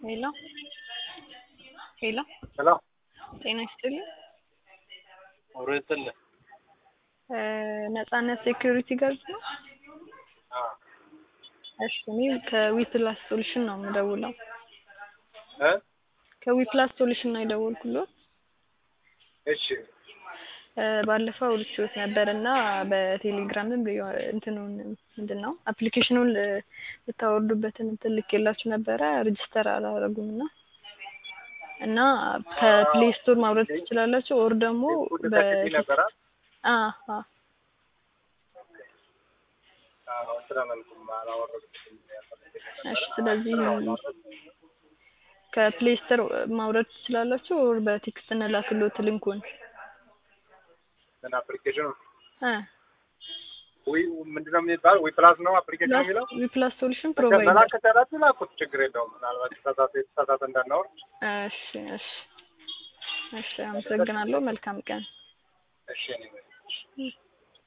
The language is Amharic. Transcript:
ሄሎ ሄሎ ሄሎ ጤና ይስጥልኝ። አብሮ ይስጥልኝ። እ ነጻነት ሴኩሪቲ ጋርድ ነው? አዎ እሺ እኔ ከዊፕላስ ሶሉሽን ነው የምደውለው። እ ከዊፕላስ ሶሉሽን ነው የደወልኩልዎት። እሺ እ ባለፈው አውርቼዎት ነበር እና በቴሌግራምም ቢሆን እንትኑን ምንድን ነው አፕሊኬሽኑን ል- ልታወርዱበትን እንትን ልኬላችሁ ነበረ ሬጅስተር አላደረጉም እና እና ከፕሌይ ስቶር ማውረድ ትችላላችሁ ኦር ደግሞ ሁሉ በ ተክቲ ነበረ አ አ አዎ ስራ መልኩም አላወረድኩትም እሺ ስለዚህ ከፕሌይ ስቶር ማውረድ ትችላላችሁ ኦር በቴክስት እንላክልዎት ሊንኩን ምን አፕሊኬሽኑ እ ዊ ምንድነው የሚባለው ዊ ፕላስ ነው አፕሊኬሽን የሚለው ዊፕላስ ሶሉሽን በቃ ፕሮቫይደር መላክ ከቻላችሁ ላኩት ችግር የለውም ምናልባት የተሳሳተ የተሳሳተ እንዳናወርድ እሺ እሺ እሺ አመሰግናለሁ መልካም ቀን እሺ እኔ